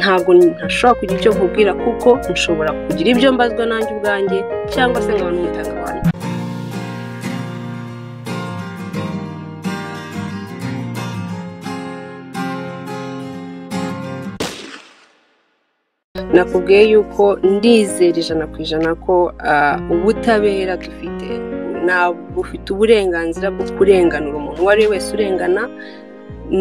ntabwo ntashobora kugira icyo nkubwira kuko nshobora kugira ibyo mbazwa nanjye ubwanjye cyangwa se nkaba n'umutagabantu nakubwiye yuko ndizera ijana ku ijana ko ubutabera dufite ntabwo ufite uburenganzira bwo kurenganura umuntu uwo ari we wese urengana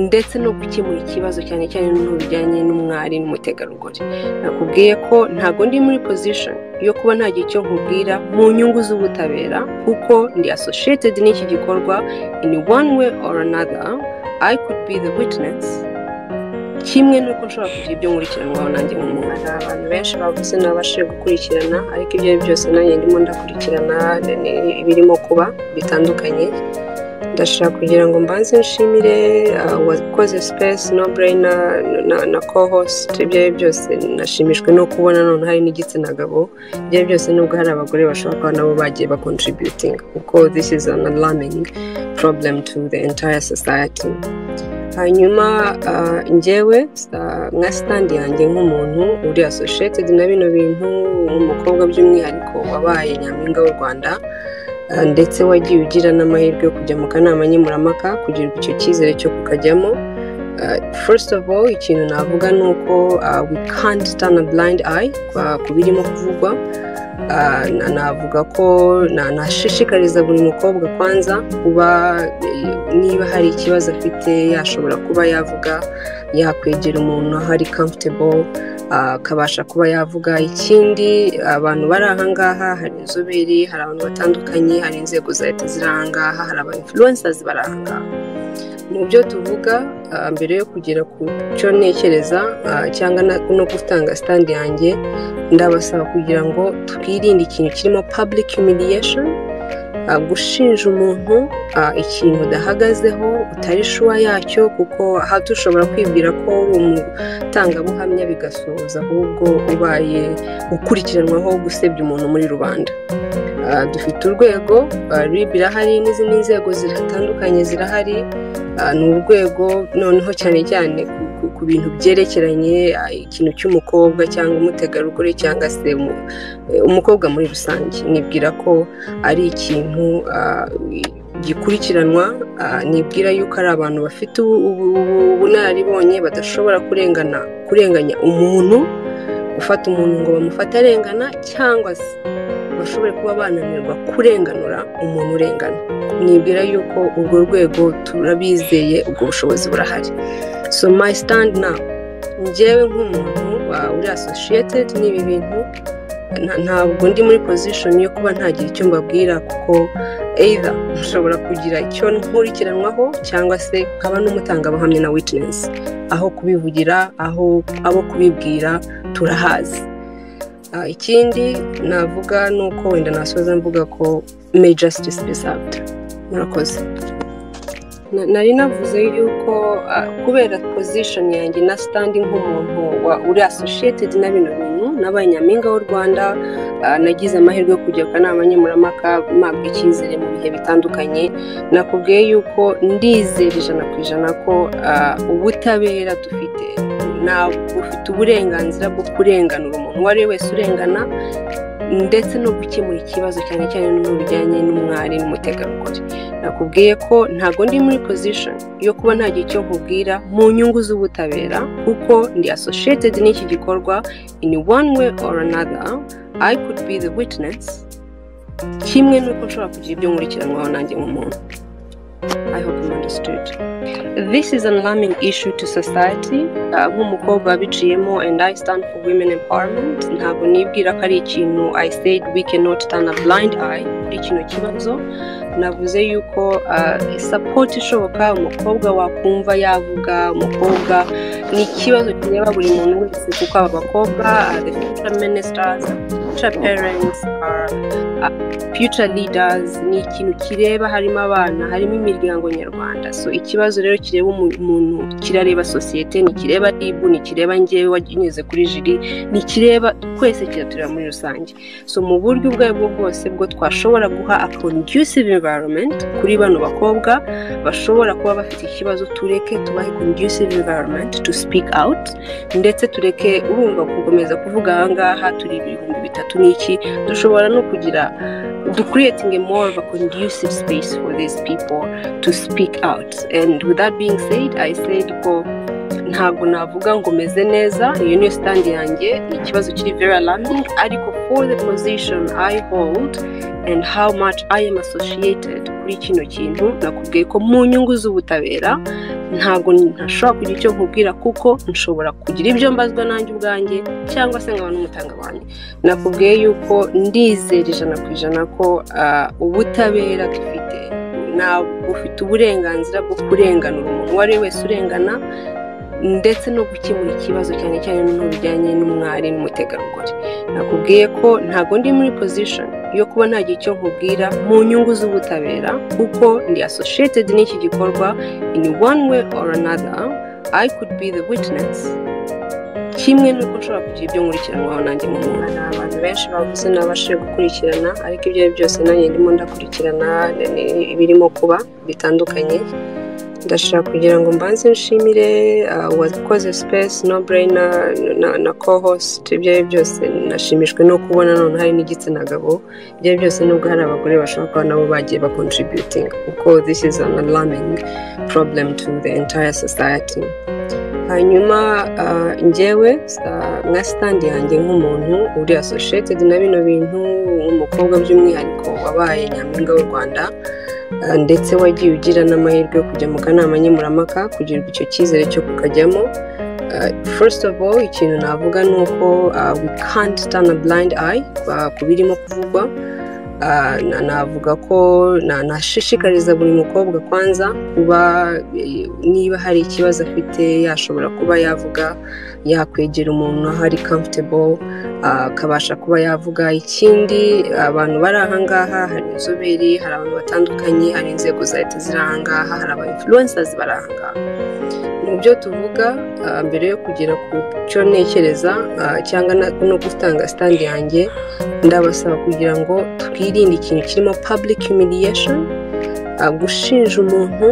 ndetse no gukemura ikibazo cyane cyane n'ibintu bijyanye n'umwari n'umutegarugori nakubwiye ko ntabwo ndi muri pozishoni yo kuba ntagira icyo nkubwira mu nyungu z'ubutabera kuko ndi asosiyetedi n'iki gikorwa ini one way or another i could be the witness kimwe n'uko nshobora kugira ibyo nkurikiranwaho nanjye nk'umuntu hari abantu benshi bavuze nabashije gukurikirana ariko ibyo ari byose nanjye ndimo ndakurikirana ibirimo kuba bitandukanye ndashaka kugira ngo mbanze nshimire wakoze sipesi no burayina na kohosite ibyo ari byose nashimishwe no kubona none hari n'igitsina gabo ibyo ari byose nubwo hari abagore bashobora kuba nabo bagiye bakontributinga kuko this is an alarming problem to the entire society hanyuma ngewe nka sitandi yanjye nk'umuntu uri asosiyetedi na bino bintu umukobwa by'umwihariko wabaye nyampinga w'u rwanda ndetse wagiye ugira n'amahirwe yo kujya mu kanama nkemurampaka kugirirwa icyo cyizere cyo kukajyamo first of all ikintu navuga ni uko we can't stand a blind eye ku birimo kuvugwa navuga ko nashishikariza buri mukobwa kwanza kuba niba hari ikibazo afite yashobora kuba yavuga yakwegera umuntu aho ari comfortable akabasha kuba yavuga ikindi abantu bari ahangaha hari inzobere hari abantu batandukanye hari inzego za leta ziri ahangaha hari aba influencers bari ahangaha mu byo tuvuga mbere yo kugera ku cyo ntekereza cyangwa no gutanga sitandi yanjye ndabasaba kugira ngo twirinde ikintu kirimo public humiliation gushinja umuntu ikintu udahagazeho utari shuwa yacyo kuko aha dushobora kwibwira ko uri umutangabuhamya bigasoza ahubwo ubaye ukurikiranwaho gusebya umuntu muri rubanda dufite urwego rib irahari n'izindi nzego zitandukanye zirahari ni urwego noneho cyane cyane ku bintu byerekeranye ikintu cy'umukobwa cyangwa umutegarugori cyangwa se umukobwa muri rusange nibwira ko ari ikintu gikurikiranwa nibwira yuko ari abantu bafite ubunararibonye badashobora kurengana kurenganya umuntu gufata umuntu ngo bamufate arengana cyangwa se bashobore kuba bananirwa kurenganura umuntu urengana nibwira yuko urwo rwego turabizeye ubwo bushobozi burahari so my stand now ngewe nk'umuntu uri associated n'ibi bintu ntabwo ndi muri position yo kuba ntagira icyo mbabwira kuko either nshobora kugira icyo nkurikiranwaho cyangwa se nkaba n'umutangabuhamya na witness aho kubivugira aho abo kubibwira turahazi ikindi navuga ni uko wenda nasoza mvuga ko may justice be served murakoze nari navuze yuko kubera position yanjye na stand nk'umuntu uri associated na bino bintu n'abanyampinga b'u rwanda nagize amahirwe yo kujya ku kanama nkemurampaka mpabwa icyizere mu bihe bitandukanye nakubwiye yuko ndizera ijana ku ijana ko ubutabera dufite ntabwo ufite uburenganzira bwo kurenganura umuntu uwo ari we wese urengana ndetse no gukemura ikibazo cyane cyane n'ibintu bijyanye n'umwari n'umutegarugori nakubwiye ko ntabwo ndi muri pozishoni yo kuba ntagira icyo nkubwira mu nyungu z'ubutabera kuko ndi asosiyetedi n'iki gikorwa ini one way or another i could be the witness kimwe n'uko nshobora kugira ibyo nkurikiranwaho nanjye nk'umuntu I hope you understood. This is an alarming issue to society. nk'umukobwa wabiciyemo and I stand for women empowerment ntabwo nibwira ko ari ikintu I said we cannot turn a blind eye kuri kino kibazo navuze yuko support ishoboka umukobwa wakumva yavuga umukobwa ni ikibazo kireba buri muntu wese kuko aba bakobwa the future ministers future parents future leaders ni ikintu kireba harimo abana harimo imiryango nyarwanda so ikibazo rero kireba umuntu kirareba sosiyete ntikireba ribu ntikireba ngewe waginyuze kuri jiri ntikireba twese kiratureba muri rusange so mu buryo ubwo aribwo bwose bwo twashobora guha a conducive environment kuri bano bakobwa bashobora kuba bafite ikibazo tureke tubahe conducive environment to speak out ndetse tureke urumva gukomeza kuvuga aha ngaha turi ibihumbi bitatu n'iki dushobora no kugira to creating a more of a conducive space for these people to speak out and with that being said i said ko ntabwo navuga ngo meze neza iyo niyo sitandi yanjye ni ikibazo kiri very alarming ariko for the position i hold and how much i am associated kuri kino kintu nakubwiye ko mu nyungu z'ubutabera ntabwo ntashobora kugira icyo nkubwira kuko nshobora kugira ibyo mbazwa nanjye ubwanjye cyangwa se nkaba n'umutangabanyi nakubwiye yuko ndizera ijana ku ijana ko ubutabera dufite ntabwo ufite uburenganzira bwo kurenganura umuntu uwo ari we wese urengana ndetse no gukemura ikibazo cyane cyane n'ibijyanye n'umwari n'umutegarugori nakubwiye ko ntabwo ndi muri pozishoni yo kuba ntagira icyo nkubwira mu nyungu z'ubutabera kuko ndi asosiyetedi n'iki gikorwa ini wani we oru anada i could be the witness kimwe nuko nshobora kugira ibyo nkurikiranwaho nanjye mu muntu hari abantu benshi bavuze n'abashije gukurikirana ariko ibyo ari byose nanjye ndimo ndakurikirana ibirimo kuba bitandukanye ndashaka kugira ngo mbanze nshimire wakoze sipesi no burayina na kohosite ibyo ari byo byose nashimishwe no kubona none hari n'igitsina gabo ibyo ari byo byose nubwo hari abagore bashobora kuba nabo bagiye bakontributinga kuko this is an alarming problem to the entire society hanyuma ngewe nka sitandi yanjye nk'umuntu uri asosiyete na bino bintu nk'umukobwa by'umwihariko wabaye nyampinga w'u rwanda ndetse wagiye ugira n'amahirwe yo kujya mu kanama nkemurampaka kugirirwa icyo cyizere cyo kukajyamo first of all ikintu navuga ni uko we can't turn a blind eye ku birimo kuvugwa navuga ko nashishikariza buri mukobwa kwanza kuba niba hari ikibazo afite yashobora kuba yavuga yakwegera umuntu aho ari comfortable akabasha kuba yavuga ikindi abantu bari ahangaha hari inzobere hari abantu batandukanye hari inzego za leta ziri ahangaha hari aba influencers bari ahangaha mu byo tuvuga mbere yo kugera ku cyo ntekereza cyangwa no gutanga sitandi yanjye ndabasaba kugira ngo twirinde ikintu kirimo public humiliation gushinja umuntu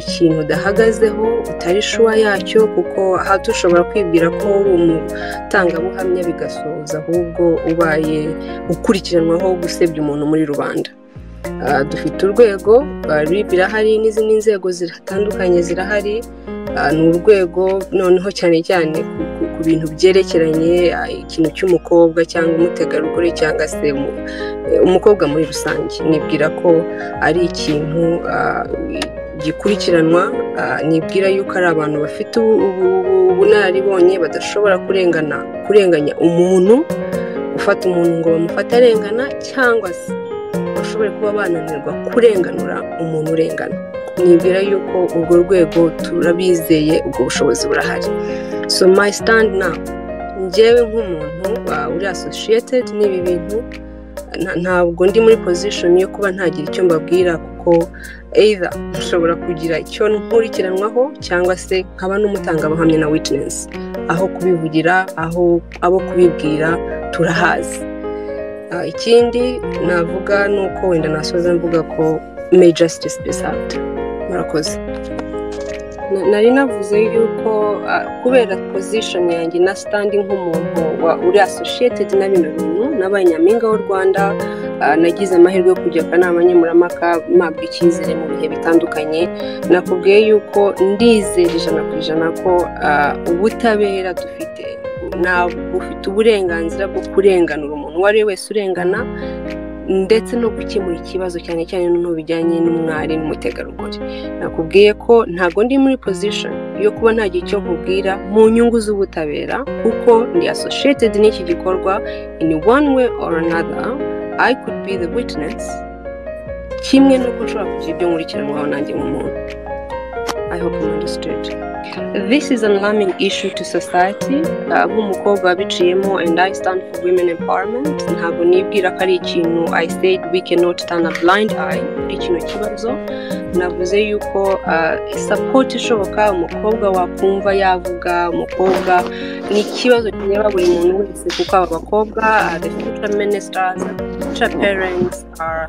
ikintu udahagazeho utari shuwa yacyo kuko aha dushobora kwibwira ko uri umutangabuhamya bigasoza ahubwo ubaye ukurikiranwaho gusebya umuntu muri rubanda dufite urwego birahari n'izindi nzego zitandukanye zirahari ni urwego noneho cyane cyane ku bintu byerekeranye ikintu cy'umukobwa cyangwa umutegarugori cyangwa se umukobwa muri rusange nibwira ko ari ikintu gikurikiranwa nibwira yuko ari abantu bafite ubunararibonye badashobora kurengana kurenganya umuntu gufata umuntu ngo bamufate arengana cyangwa se bashobore kuba bananirwa kurenganura umuntu urengana nibwira yuko urwo rwego turabizeye ubwo bushobozi burahari so my stand now ngewe nk'umuntu uri associated n'ibi bintu ntabwo ndi muri position yo kuba ntagira icyo mbabwira kuko either nshobora kugira icyo nkurikiranwaho cyangwa se nkaba n'umutangabuhamya na witness aho kubivugira aho abo kubibwira turahazi ikindi navuga ni uko wenda nasoza mvuga ko may justice be served murakoze nari navuze yuko kubera position yanjye na sitandi nk'umuntu uri associated na bino bintu n'abanyampinga w'u rwanda nagize amahirwe yo kujya akanama nkemurampaka mpabwa icyizere mu bihe bitandukanye nakubwiye yuko ndizera ijana ku ijana ko ubutabera dufite ntabwo ufite uburenganzira bwo kurenganura umuntu uwo ari we wese urengana ndetse no gukemura ikibazo cyane cyane n'ubijyanye n'umwari n'umutegarugori nakubwiye ko ntabwo ndi muri position yo kuba ntagira icyo nkubwira mu nyungu z'ubutabera kuko ndi associated n'iki gikorwa in one way or another i could be the witness kimwe nuko nshobora kugira ibyo nkurikiranwaho nanjye mu muntu i hope you understood this is an alarming issue to society nk'umukobwa wabiciyemo and i stand for women empowerment ntabwo nibwira ko ari ikintu i said we cannot turn a blind eye kuri kino kibazo navuze yuko support ishoboka umukobwa wakumva yavuga umukobwa ni ikibazo kireba buri muntu wese kuko aba bakobwa the future ministers future parents are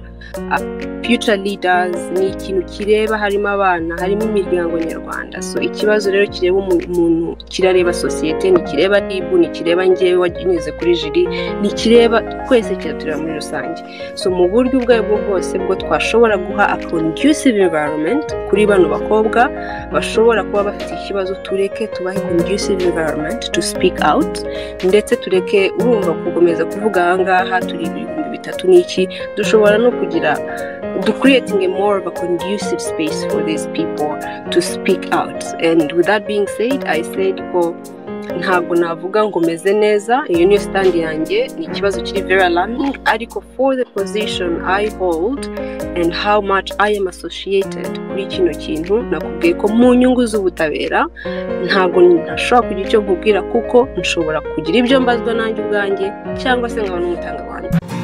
future leaders ni ikintu kireba harimo abana harimo imiryango nyarwanda so ikibazo rero kireba umuntu kirareba sosiyete ntikireba ribu ntikireba ngewe wanyuze kuri jiri ntikireba twese kiratureba muri rusange so mu buryo ubwo aribwo bwose bwo twashobora guha a conducive environment kuri bano bakobwa bashobora kuba bafite ikibazo tureke tubahe conducive environment to speak out ndetse tureke urumva gukomeza kuvuga aha ngaha turi ibihumbi bitatu n'iki dushobora no kugira to creating a more of a conducive space for these people to speak out. And with that being said, I said, well, ntabwo navuga ngo meze neza iyo niyo sitandi yanjye ni ikibazo kiri very alarming ariko for the position i hold and how much i am associated kuri kino kintu nakubwiye ko mu nyungu z'ubutabera ntabwo ntashobora kugira icyo nkubwira kuko nshobora kugira ibyo mbazwa nanjye ubwanjye cyangwa se nkaba n'umutangabuhamya